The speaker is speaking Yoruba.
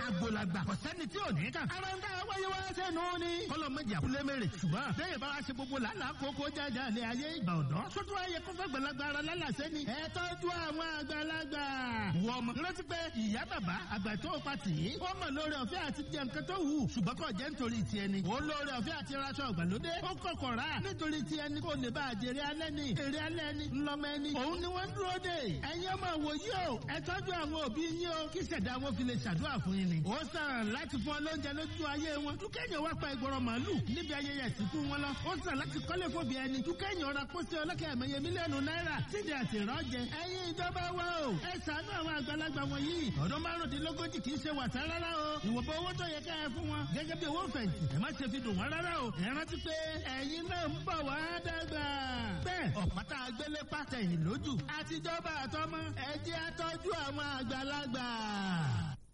àgbòlagbà kò sẹ́ni tí ò ní kà. ara ń dá wáyé wá sẹ́nu ni. kọ́lọ̀ méjì àkúlé mèrè ṣùgbọ́n bẹ́ẹ̀ bá wá ṣe gbogbo làálàá kókó jáde àlẹ́ ayé ìgbà ọ̀dọ́. sótú ayé kó fẹ́ gbàlagbà ara lálàsẹ́ ni. ẹ tọ́jú àwọn àgbàlagbà. wọ ọmọ rántí pé ìyá bàbá àgbà tó pa tì í. ó mọ̀ lórí ọ̀fẹ́ àti jẹ nǹkan tó wù ṣùgbọ́n kò jẹ́ nítorí tiẹ̀ ni. ó lórí ọ̀fẹ́ àti raṣọ ìgbàlódé. ó kọ̀kọ̀ rà nítorí tiẹ̀ ni kò lè bá àjèrè alẹ́ ni. èrè alẹ́ ni ńlọmọ ẹni. òun ni wọ́n ń dúró dè. ẹ̀yin ọmọ wòye o ẹ tọ́jú àwọn òbí yín o kí ṣẹ̀dá wọn fi lè ṣàdúrà fún yín ni. ó sàn láti fún ọ lóúnjẹ lójú ayé wọn. dúkẹ́yìn wá pa ìgbọràn màálù níbi ayẹyẹ ìsìnkú wọn lọ. ó sàn láti kọ́lé fòbí ẹni. dúkẹ́yìn ọ̀rà pósí ọlọ́kẹ́ ẹ̀mẹ́yẹ mílíọ̀nù náírà sídìí àtìrọ́jẹ. ẹ̀yin ìjọba wa o ẹ ṣàánú àwọn àgbàlagbà wọ̀nyí. ọdún márùndínlógójì kì í ṣe wàsá rárá o. ìwọ̀nba owó tó yẹ ká ẹ fún wọn. gẹ́gẹ́ bí owó fẹ̀yìntì ẹ má ṣe fi dùn wọ́n rárá o. ẹ rántí pé ẹ̀yin náà ń bọ̀ wá dàgbà. bẹ́ẹ̀ ọ̀pátá agbélé pàtẹ́yìn lójú. àtijọba àtọmọ ẹ jẹ́ àtọ́jú àwọn àgbàlagbà.